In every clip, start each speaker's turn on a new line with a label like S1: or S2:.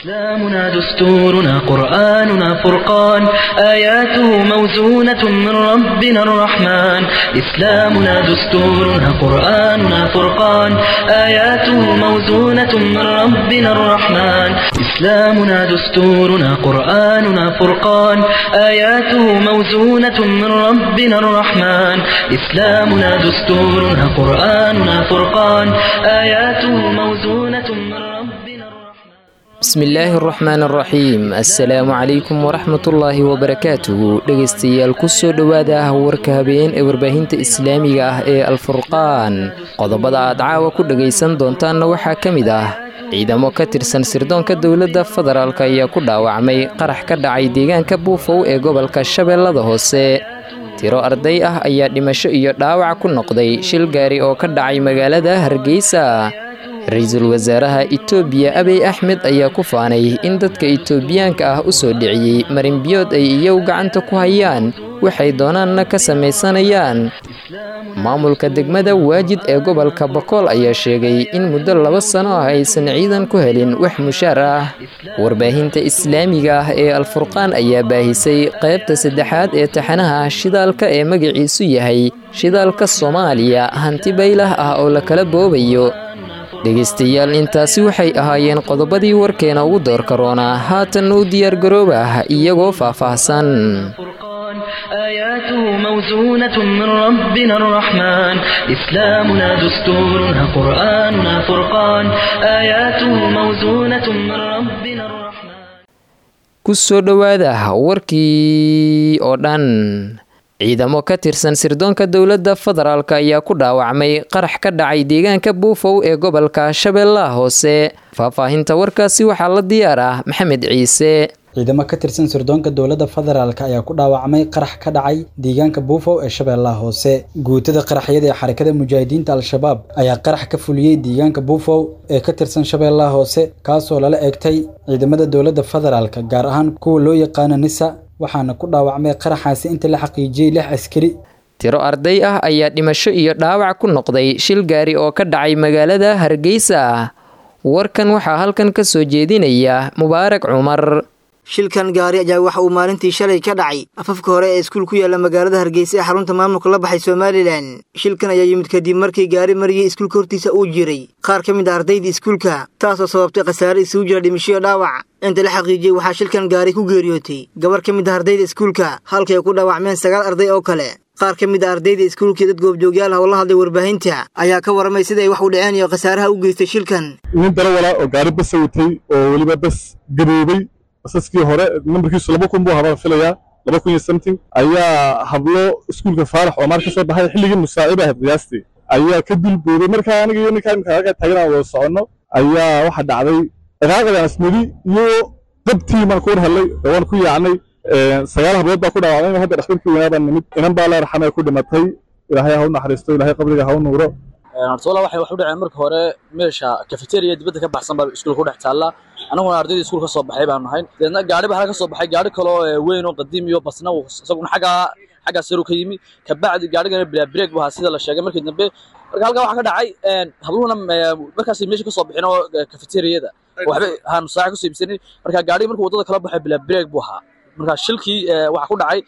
S1: إسلامنا دستورنا قرآننا فرقان آياته موزونة من ربنا الرحمن إسلامنا دستورنا قرآننا فرقان آياته موزونة من ربنا الرحمن إسلامنا دستورنا قرآننا فرقان آياته موزونة من ربنا الرحمن إسلامنا دستورنا قرآننا فرقان آياته موزونة من ربنا الرحمن
S2: bismillaahi araxmaan araxiim assalaamu calaykum waraxmatullaahi wabarakaatuhu dhegaystayaal kusoo dhowaada ah warka habeen ee warbaahinta islaamiga ah ee alfurqaan qodobada aad caawa ku dhagaysan doontaanna waxaa ka mid ah ciidamo ka tirsan sirdoonka dowladda federaalk ayaa ku dhaawacmay qarax ka dhacay deegaanka buufow ee gobolka shabeellada hoose tiro arday ah ayaa dhimasho iyo dhaawac ku noqday shil gaari oo ka dhacay magaalada hargeysa ra-iisul wasaaraha itoobiya abiy axmed ayaa ku faanay in dadka itoobiyaanka ah u soo dhiciyey marinbiyood ay iyagu gacanta ku hayaan waxay doonaanna ka samaysanayaan maamulka degmada waajid ee gobolka bakool ayaa sheegay in muddo laba sano ah aysan ciidan ku helin wax mushaar ah warbaahinta islaamiga ah ee alfurqaan ayaa baahisay qaybta saddexaad ee taxanaha shidaalka ee magaciisu yahay shidaalka soomaaliya hanti baylah ah oo la kala boobayo dhegaystayaal intaasi waxay ahaayeen qodobadii warkeena ugu doorka roonaa haatanna u diyaargarooba iyagoo faahfaahsan
S1: فرقان آياته موزونة من ربنا الرحمن إسلامنا دستورنا قرآننا فرقان آياته موزونة من ربنا الرحمن
S2: ku soo dhowaada warkii oo dhan ciidamo ka tirsan sirdoonka dowladda federaalk ayaa ku dhaawacmay qarax ka dhacay deegaanka buufow ee gobolka shabeellaha hoose faahfaahinta warkaasi waxaa la diyaar ah maxamed ciise
S3: ciidamo ka tirsan sirdoonka dowladda federaalk ayaa ku dhaawacmay qarax ka dhacay deegaanka buufow ee shabeellaha hoose guutada qaraxyada ee xarakada mujaahidiinta al-shabaab ayaa qarax ka fuliyey deegaanka buufow ee ka tirsan shabeellaha hoose kaasoo lala eegtay ciidamada dowladda federaalk gaar ahaan kuwa loo yaqaano nisa waxaana ku dhaawacmay qaraxaasi inta la xaqiijiyey lix askari
S2: tiro arday ah ayaa dhimasho iyo dhaawac ku noqday shil gaari oo ka dhacay magaalada hargeysa warkan waxaa halkan ka soo jeedinaya mubaarak cumar
S4: shilkan gaari ayaa waxa uu maalintii shalay ka dhacay afafka hore ee iskuul ku yaalla magaalada hargeysa ee xarunta maamulka la baxay somalilan shilkan ayaa yimid kadib markii gaari mariyey iskuulka hortiisa uu jiray qaar ka mid a ardayda iskuulka taasoo sababtay khasaare isugu jira dhimishoyo dhaawac inta la xaqiijiyey waxaa shilkan gaari ku geeriyootay gabar ka mid a ardayda iskuulka halkay ku dhaawacmeen sagaal arday oo kale qaar ka mid a ardayda iskuulkii dad goobjoogyaal ah oo la hadlay warbaahinta ayaa ka warramay sida ay wax u dhaceen iyo khasaaraha u geystay shilkan
S5: nin darawala oo gaari basa watay oo weliba bas gaboobay basaskii hore nambarkiisu laba kun buu habaan filayaa laba kun iyo something ayaa hablo iskuulka faarax oo maar ka soo baxay xilligii musaaciba ahayd qiyaastii ayaa ka dulboobay markaa aniga iyo ninkaa imika halkaa taagan aan wada soconno ayaa waxa dhacday dhaqaaqadaan asmadi iyo dabtii baan ku war hadlay oo waan ku yaacnay sagaal hablood baa ku dhaawacmay hadda dhakhtarkii weynaa baan nimid inan baa la raxamay ku dhimatay ilaahay ha u naxariisto ilaahay qabriga ha u nuuro
S6: hortoola waxay wax u dhaceen marka hore meesha cafeteria dibadda ka baxsan baa iskuulka ku dhex taalla annaguna ardayda iskuul ka soo baxay baanu nahay deedna gaari baa halka ka soo baxay gaari kaloo weyn oo qadiim iyo basna isaguna xaggaa xaggaas yaru ka yimi kabacdi gaarigana bilaa break bu ahaa sida la sheegay markii dambe marka halkaa waxaa ka dhacay habluhuna markaasay meesha ka soo bixin oo cafeteriada waxba haanu saaca kusoo iibsanin marka gaarigi markuu waddada kala baxay bilaa break buu ahaa marka shilkii waxaa ku dhacay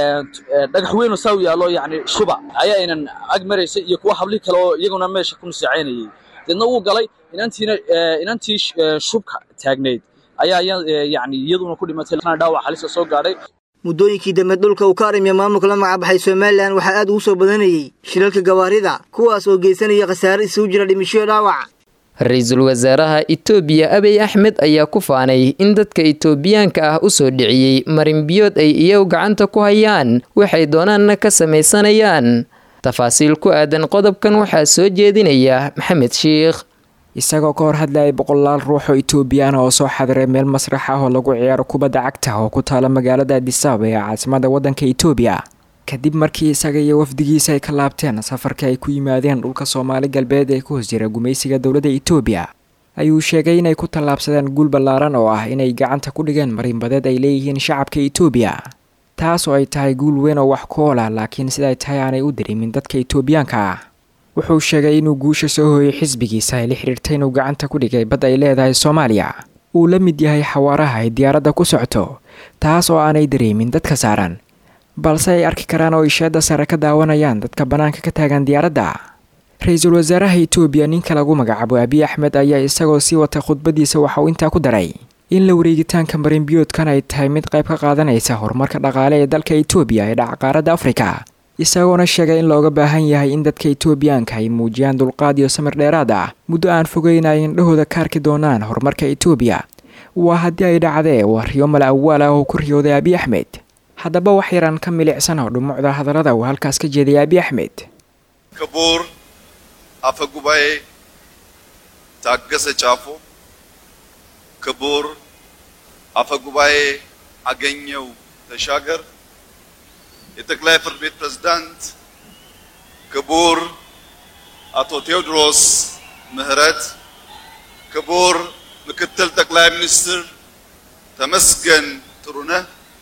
S6: dhagax weyn oo saa u yaallo yacni shuba ayaa aynan ag maraysay iyo kuwa hablihii kale oo iyaguna meesha ku nusaacaynayay deedna wuu galay inantiina inantii shubka taagnayd ayaa yacni iyaduna ku dhimatay dhaawac halisa soo gaadhay
S4: muddooyinkii dambe dhulka uu ka arimiya maamulka la magacbaxay somalilan waxaa aad ugu soo badanayey shilalka gawaarida kuwaas oo geysanaya khasaare isugu jira dhimishoyo dhaawac
S2: ra-iisul wasaaraha itoobiya abiy axmed ayaa ku faanay in dadka itoobiyaanka ah u soo dhiciyey marinbiyood ay iyagu gacanta ku hayaan waxay doonaanna ka samaysanayaan tafaasiil ku aadan qodobkan waxaa soo jeedinaya maxamed shiikh
S7: isagoo ka hor hadlayay boqolaal ruux oo itoobiyaan oo soo xadiray meel masrax ah oo lagu ciyaaro kubadda cagta oo ku taala magaalada adisababa ee caasimada waddanka itoobiya kadib markii isaga iyo wafdigiisa ay ka laabteen safarkii ay ku yimaadeen dhulka soomaali galbeed ee ku hoos jira gumaysiga dowladda itoobiya ayuu sheegay inay ku tallaabsadeen guul ballaaran oo ah inay gacanta ku dhigeen marinbadeed ay leeyihiin shacabka itoobiya taas oo ay tahay guul weyn oo wax ku ool ah laakiin siday tahay aanay u dareemin dadka itoobiyaanka ah wuxuu sheegay inuu guusha soo hooyay xisbigiisa ay la xidhiirtay inuu gacanta ku dhigay bad ay leedahay soomaaliya uu la mid yahay xawaaraha ay diyaaradda ku socto taas oo aanay dareemin dadka saaran balse ay arki karaan oo isheedda sare ka daawanayaan dadka bannaanka ka taagan diyaaradda ra-iisul wasaaraha itoobiya ninka lagu magacaabo abiy axmed ayaa isagoo sii wata khudbadiisa waxa uu intaa ku daray in la wareegitaanka marinbiyoodkan ay tahay mid qayb ka qaadanaysa horumarka dhaqaale ee dalka itoobiya ee dhaca qaaradda afrika isagoona sheegay in looga baahan yahay in dadka itoobiyaanka ay muujiyaan dulqaad iyo samir dheeraad ah muddo aan fogeyn ay indhahooda ka arki doonaan horumarka itoobiya waa haddii ay dhacdee waa riyo mala awaal ah oo ku riyooday abiy axmed haddaba wax yaraan ka milicsan oo dhumucda hadallada uu halkaas ka jeeday abiy axmed
S8: ክቡር አፈ ጉባኤ ታገሰ ጫፎ፣ ክቡር አፈ ጉባኤ አገኘው ተሻገር፣ የጠቅላይ ፍርድ ቤት ፕሬዝዳንት ክቡር አቶ ቴዎድሮስ ምህረት፣ ክቡር ምክትል ጠቅላይ ሚኒስትር ተመስገን ጥሩነህ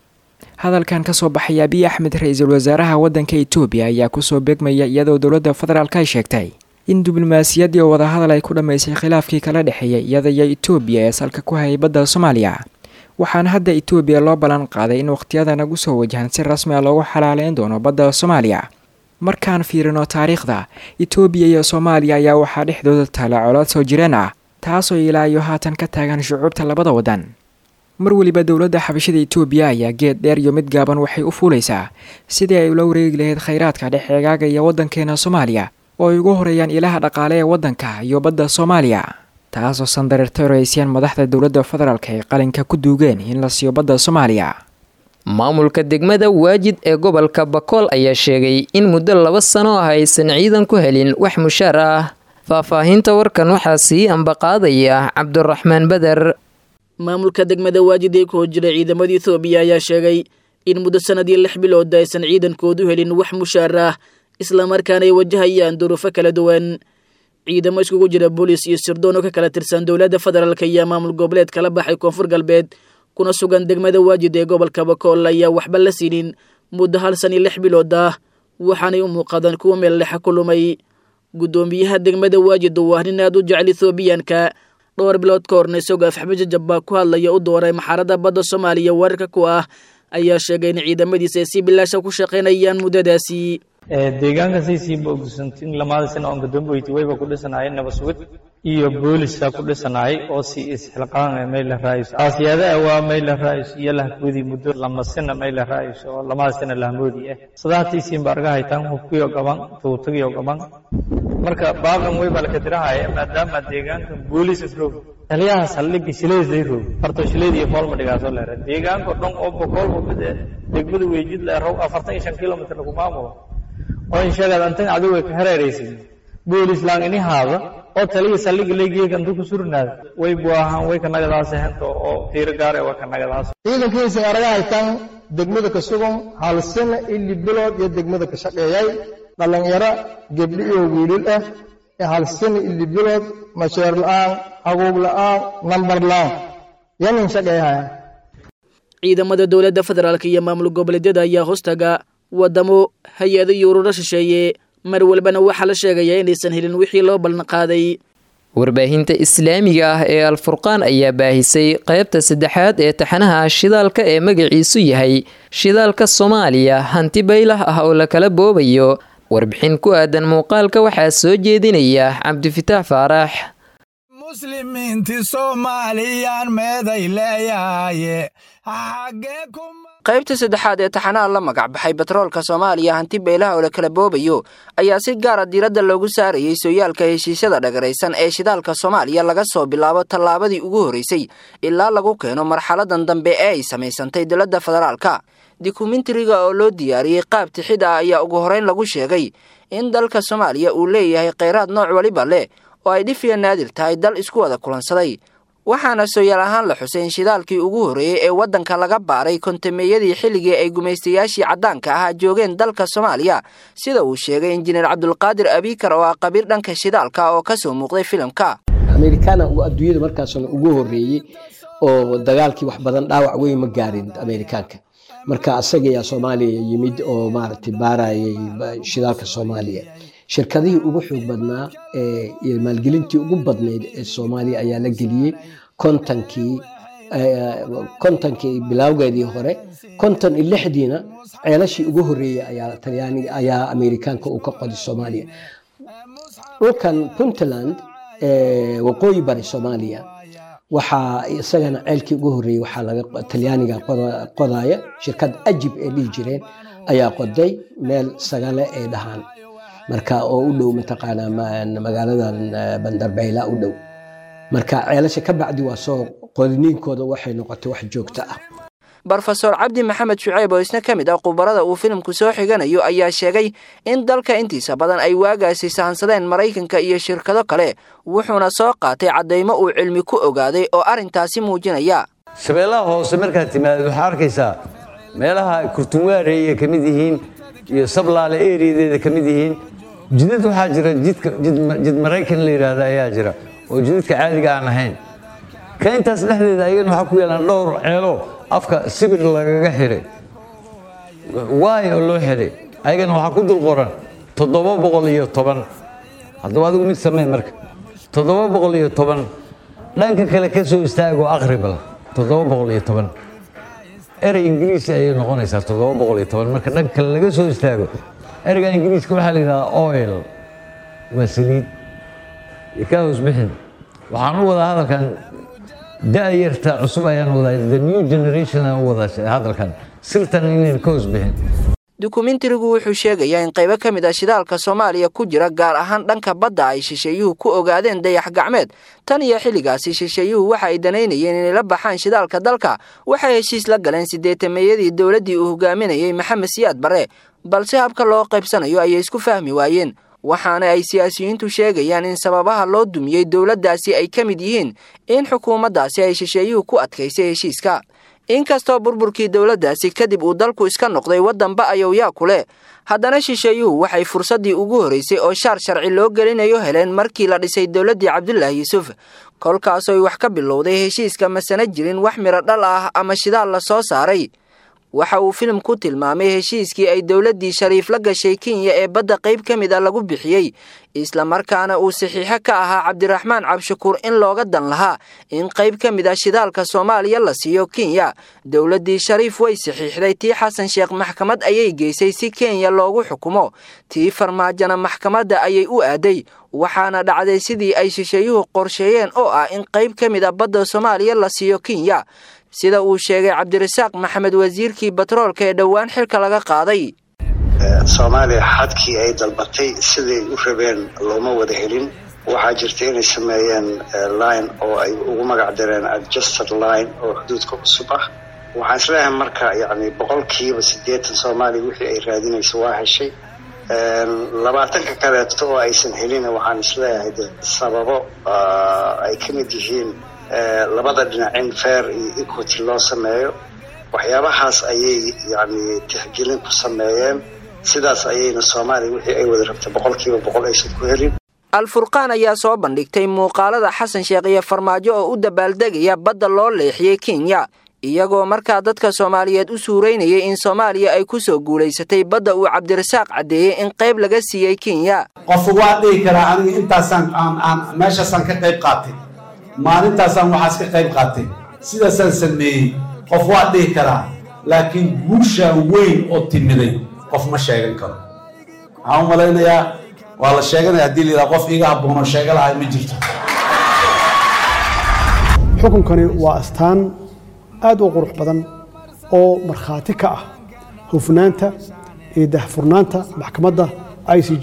S7: hadalkan ka soo baxay abiy axmed ra-iisul wasaaraha waddanka itoobiya ayaa kusoo beegmaya iyadoo dowladda federaalk ay sheegtay in diblomaasiyaddii oo wadahadal ay ku dhammaysay khilaafkii kala dhexeeyay iyada iyo itoobiya ee salka ku hayay badda soomaaliya waxaana hadda itoobiya loo ballan qaaday in wakhtiyada nagu soo wajahan si rasmi a loogu xalaaleyn doono badda soomaaliya markaan fiirino taariikhda itoobiya iyo soomaaliya ayaa waxaa dhexdooda taala colood soo jireen ah taasoo ilaa iyo haatan ka taagan shucuubta labada waddan mar weliba dowladda xabashada itoobiya ayaa geed dheer iyo mid gaaban waxay u fuulaysaa sidii ay ula wareegi lahayd khayraadka dhex eegaaga iyo waddankeena soomaaliya oo ay ugu horeeyaan ilaha dhaqaale ee waddanka iyo badda soomaaliya taasoo sandareertay raysiyaan madaxda dowladda federaalk ay qalinka ku duugeen in la siiyo badda soomaaliya
S2: maamulka degmada waajid ee gobolka bakool ayaa sheegay in muddo laba sano ah aysan ciidan ku helin wax mushaar ah faahfaahinta warkan waxaa sii ambaqaadaya cabduraxmaan beder
S9: maamulka degmada waajid ee ku hor ciidamada ethoobiya ayaa sheegay in muddo sanadii lix bilood aysan ciidankoodu helin wax mushaar ah islamarkaana ay wajahayaan duruufo kala duwan ciidamo iskugu jira booliis iyo sirdoon oo ka kala tirsan dowladda federaalk iyo maamul goboleed kala baxay koonfur galbeed kuna sugan degmada waajid ee gobolka bakool ayaa waxba la siinin muddo hal san iyo lix bilood ah waxaanay u muuqadaan kuwa meel dhexa ku lumay guddoomiyaha degmada waajid oo ah nin aad u jecel ethoobiyaanka dhowr bilood ka horna isagoo afxabajajab baa ku hadlaya u dooray maxaaradda badda soomaaliya weerarka ku ah ayaa sheegay in ciidamadiisa ay si bilaasha ku shaqaynayaan muddadaasi
S10: deegaanka saysiiba ogsantin lamaada sana oon gadooboyti wayba ku dhisanaayeen nabasugid iyo booliska ku dhisanaayay oo si isxilqaan mayla raayis aasiyada waa mayla raayis iyo lahkudi muddo lama sana mayla raayis oo lamada sana lahmoodi ah sadaatiisiinba argahaytan hubkiyo gaban tuutagiyo gaban marka baaban wayba laka dirahaya maadaama deegaanka boolis roog taliyaha saldhigga shileeday roog horta shileed iyo foolma dhigaasoo leera deegaanka dhan oo boqol hubid degmada weejid leerow afartan iyo shan kilomitr lagu maamulo oo in sheegad antan adigu way ka hareeraysid boolis laan ini haada oo taliya saldhigga leegiye kantu ku surnaada way buahan way ka nagadaas hento oo tiiro gaare waa ka nagadaas
S11: ciidankiisa araga haytaan degmada ka sugan hal sano ili bilood iyo degmada ka shaqeeyay dhallinyaro gebdhi iyo wiilil ah ee hal sano ili bilood masheer la'aan haguug la'aan nambar la'aan yanin shaqeeyahaya
S9: ciidamada dowladda federaalk iyo maamul goboleedyada ayaa hoostaga wadamo hay-ado iyo ururo shisheeye mar walbana waxaa la sheegayaa inaysan helin wixii loo ballan qaaday
S2: warbaahinta islaamiga ah ee alfurqaan ayaa baahisay qaybta saddexaad ee taxanaha shidaalka ee magaciisu yahay shidaalka soomaaliya hanti baylah ah oo la kala boobayo warbixin ku aadan muuqaalka waxaa soo jeedinaya cabdifitaax faarax
S12: qaybta saddexaad ee taxanaha la magac baxay batroolka soomaaliya hanti beelaha oo la kala boobayo ayaa si gaara diiradda loogu saarayay sooyaalka heshiisyada dhagaraysan ee shidaalka soomaaliya laga soo bilaabo tallaabadii ugu horreysay ilaa lagu keeno marxaladan dambe ee ay samaysantay dowladda federaalka dokumentariga oo loo diyaariyey qaab tixid ah ayaa ugu horreyn lagu sheegay in dalka soomaaliya uu leeyahay kheyraad nooc waliba leh oo ay dhif iyo naadir tahay dal isku wada kulansaday waxaana sooyaal ahaan la xusay in shidaalkii ugu horreeyey ee waddanka laga baaray kontameeyadii xilligii ay gumaystayaashii caddaanka ahaa joogeen dalka soomaaliya sida uu sheegay injineer cabdulqaadir abiikar oo ah qabiir dhanka shidaalka oo ka soo muuqday filimka
S13: amerikaana uu adduunyada markaasna ugu horreeyey oo dagaalkii wax badan dhaawac weyn ma gaarin amerikaanka marka asaga ayaa soomaaliya yimid oo maaragtay baarayay shidaalka soomaaliya shirkadihii ugu xoog badnaa iyo maalgelintii ugu badnayd ee soomaaliya ayaa la geliyey kontonkii kontonkii bilowgeedii hore konton iyo lixdiina ceelashii ugu horreeyey ayaa talyaaniga ayaa ameerikaanka uu ka qoday soomaaliya dhulkan puntland waqooyi bari soomaaliya waxaa isagana ceelkii ugu horreeyey waxaa laga talyaaniga qodaya shirkad ajib ee dhihi jireen ayaa qoday meel sagale ay dhahaan marka oo u dhow mataqaanaa magaaladan bandarbayla u dhow marka ceelasha ka bacdi waa soo qodniinkooda waxay noqotay wax joogto ah
S12: brofeor cabdi maxamed shuceyb oo isna ka mid ah khubarada uu filimku soo xiganayo ayaa sheegay in dalka intiisa badan ay waagaasi sahansadeen maraykanka iyo shirkado kale wuxuuna soo qaatay caddaymo uu cilmi ku ogaaday oo arrintaasi muujinaya
S14: shabeellaha hoose markaad timaadid waxaa arkaysaa meelaha kurtunwaarey ay ka mid yihiin iyo sablaale eriyadeeda ka mid yihiin jidad waxaa jira jid maraykan la yidhaahda ayaa jira oo jidadka caadiga aan ahayn ka intaas dhexdeeda ayagana waxaa ku yaalaan dhowr ceelo afka sibir lagaga xidhay waay oo loo xidhay ayagana waxaa ku dul qoran toddoba boqol iyo toban haddaba adigu mid samee marka toddoba boqol iyo toban dhanka kale ka soo istaagoo aqribal toddoba boqol iyo toban erey ingiriisi ayay noqonaysaa toddoba boqol iyo toban marka dhanka kale laga soo istaago ereyga ingiriiska waxaa la yidhahdaa oil waa saliid ka hoos bixin waxaan u wadaa hadalkan da'yarta cusub ayaan wadaa the new generation aan u wadaa hadalkan sirtan inayn ka hoos bixin
S12: dukumentarigu wuxuu sheegayaa in qaybo ka mid ah shidaalka soomaaliya ku jira gaar ahaan dhanka badda ay shisheeyuhu ku ogaadeen dayax gacmeed tan iyo xilligaasi shisheeyuhu waxa ay danaynayeen inay la baxaan shidaalka dalka waxay heshiis la galeen siddeetameeyadii dowladdii uu hogaaminayey maxamed siyaad barre balse habka loo qaybsanayo ayay isku fahmi waayeen waxaana ay siyaasiyiintu sheegayaan in sababaha loo dumiyey dowladdaasi ay ka mid yihiin in xukuumaddaasi ay shisheeyuhu ku adkaysay heshiiska inkastoo burburkii dowladdaasi kadib uu dalku iska noqday waddanba ayowyaa ku leh haddana shisheeyuhu waxay fursaddii ugu horraysay oo shaar sharci loo gelinayo heleen markii la dhisay dowladdii cabdulaahi yuusuf kolkaasoy wax ka bilowday heshiiska masana jirin wax midho dhal ah ama shidaal la soo saaray waxa uu filim ku tilmaamay heshiiskii ay dowladdii shariif la gashay kenya ee badda qayb ka mid a lagu bixiyey islamarkaana uu saxiixo ka ahaa cabdiraxmaan cabshakuur in looga dan lahaa in qayb ka mid ah shidaalka soomaaliya la siiyo kenya dowladdii shariif way saxiixday tii xasan sheekh maxkamad ayay geysay si kenya loogu xukumo tii farmaajona maxkamadda ayay u aaday waxaana dhacday sidii ay shisheeyuhu qorsheeyeen oo ah in qayb ka mid a badda soomaaliya la siiyo kenya sida uu sheegay cabdirasaaq maxamed wasiirkii batroolka ee dhowaan xilka laga qaaday
S15: soomaaliya xadkii ay dalbatay siday u rabeen looma wada helin waxaa jirta inay sameeyeen line oo ay ugu magac dareen adjusted line oo xuduudka cusub ah waxaan isleeyahay marka yani boqolkiiba siddeetan soomaaliya wixii ay raadinayso waa heshay labaatanka kaleeto oo aysan helin waxaan isleeyahay de sababo ay ka mid yihiin labada dhinac in fair iyo equity loo sameeyo waxyaabahaas ayay yani tixgelin ku sameeyeen sidaas ayayna soomaaliya wixii ay wada rabtay boqolkiiba boqol aysan ku helin
S12: alfurqaan ayaa soo bandhigtay muuqaalada xasan sheekh iyo farmaajo oo u dabaaldegaya badda loo leexiyey kenya iyagoo markaa dadka soomaaliyeed u suuraynayay in soomaaliya ay ku soo guulaysatay badda uu cabdirasaaq caddeeyey in qayb laga siiyey kenya
S16: qof waa dhihi karaa aniga intaasaan aan meeshaasaan ka qayb qaatay maalintaasaan waxaas ka qayb qaatay sidaasaan sameeyey qof waa dhihi karaa laakiin guushaa weyn oo timiday qof ma sheegan karo waxaan u malaynayaa waa la sheeganaya haddii la yidhaha qof iga habboonoo sheega lahay ma jirto
S17: xukunkani waa astaan aad u qurux badan oo markhaati ka ah hufnaanta iyo dahfurnaanta maxkamadda i c j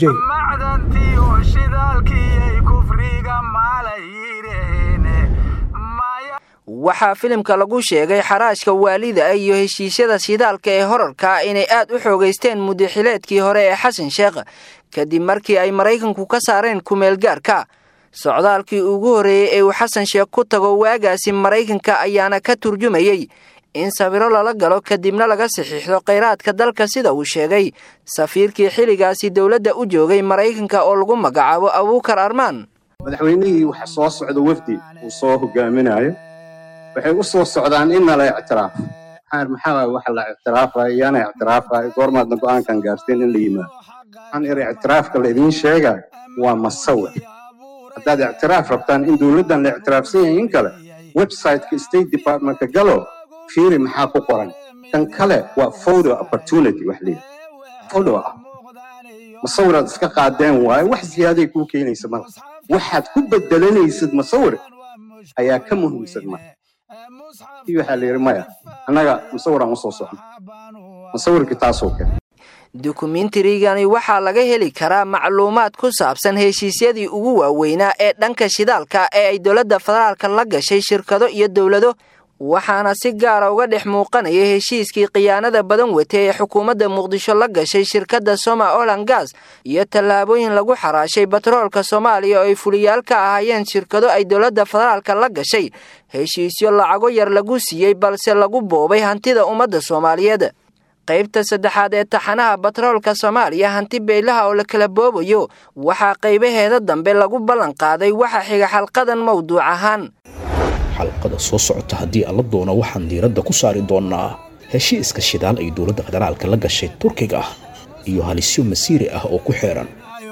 S12: waxaa filimka lagu sheegay xaraashka waalida iyo heshiisyada shidaalka ee horarka inay aad u xoogaysteen mudaxileedkii hore ee xasan sheekh kadib markii ay maraykanku ka saareen kumeelgaarka socdaalkii ugu horreeyey ee uu xasan sheekh ku tago waagaasi maraykanka ayaana ka turjumayey in sawiro lala galo kadibna laga saxiixdo khayraadka dalka sida uu sheegay safiirkii xilligaasi dowladda u joogay maraykanka oo lagu magacaabo abuukar armaan
S18: madaxweynihii waxa soo socda wafdi uu soo hogaaminayo waxay u soo socdaan in nala ictiraafo maxaa maxaa waxa la ictiraafayo yaana ictiraafayo goormaadna go'aankan gaarteen in la yimaado waxaan iri ictiraafka la idiin sheegayo waa masawir haddaad ictiraaf rabtaan in dowladdan la ictiraafsan yahay in kale websiteka state departmentka galo fiiri maxaa ku qoran tan kale waa photo opportunity wax leeyahay photo ah masawiraad iska qaadeen waaye wax ziyaaday kuu keenaysa mala waxaad ku bedelanaysid masawir ayaa ka muhiimsan marka kii waxaa la yidhi maya annaga masawiraan usoo socno masawirkii taasoo kale
S12: dukumentarigani waxaa laga heli karaa macluumaad ku saabsan heshiisyadii ugu waaweynaa ee dhanka shidaalka ee ay dowladda federaalka la gashay shirkado iyo dowlado waxaana si gaara uga dhex muuqanaya heshiiskii khiyaanada badan wata ee xukuumadda muqdisho la gashay shirkadda soma olan gas iyo tallaabooyin lagu xaraashay batroolka soomaaliya oo ay fuliyaal ka ahaayeen shirkado ay dowladda federaalka la gashay heshiisyo lacago yar lagu siiyey balse lagu boobay hantida ummadda soomaaliyeed qaybta saddexaad ee taxanaha batroolka soomaaliya hanti beylaha oo la kala boobayo waxaa qaybaheeda dambe lagu ballan qaaday waxa xiga xalqadan mawduuc ahaan
S19: xalqada soo socota haddii alla doono waxaan diiradda ku saari doonnaa heshiiska shidaal ay dowladda federaalka la gashay turkiga ah iyo halisyo masiiri ah oo ku xeeran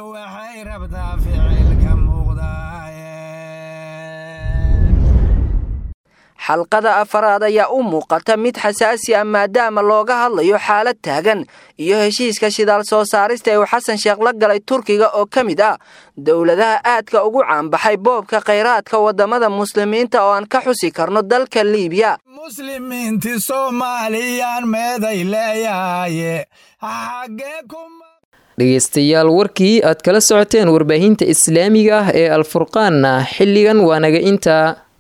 S12: xalqada afaraad ayaa u muuqata mid xasaasi ah maadaama looga hadlayo xaalad taagan iyo heshiiska shidaal soo saarista ee uu xasan sheekh la galay turkiga oo ka mid ah dowladaha aadka ugu caanbaxay boobka khayraadka waddamada muslimiinta oo aan ka xusi karno dalka liibiya
S20: muslimiinti soomaaliyaan meeday leeyahaye
S2: dhegaystayaal warkii aad kala socoteen warbaahinta islaamiga ah ee alfurqaanna xilligan waa naga intaa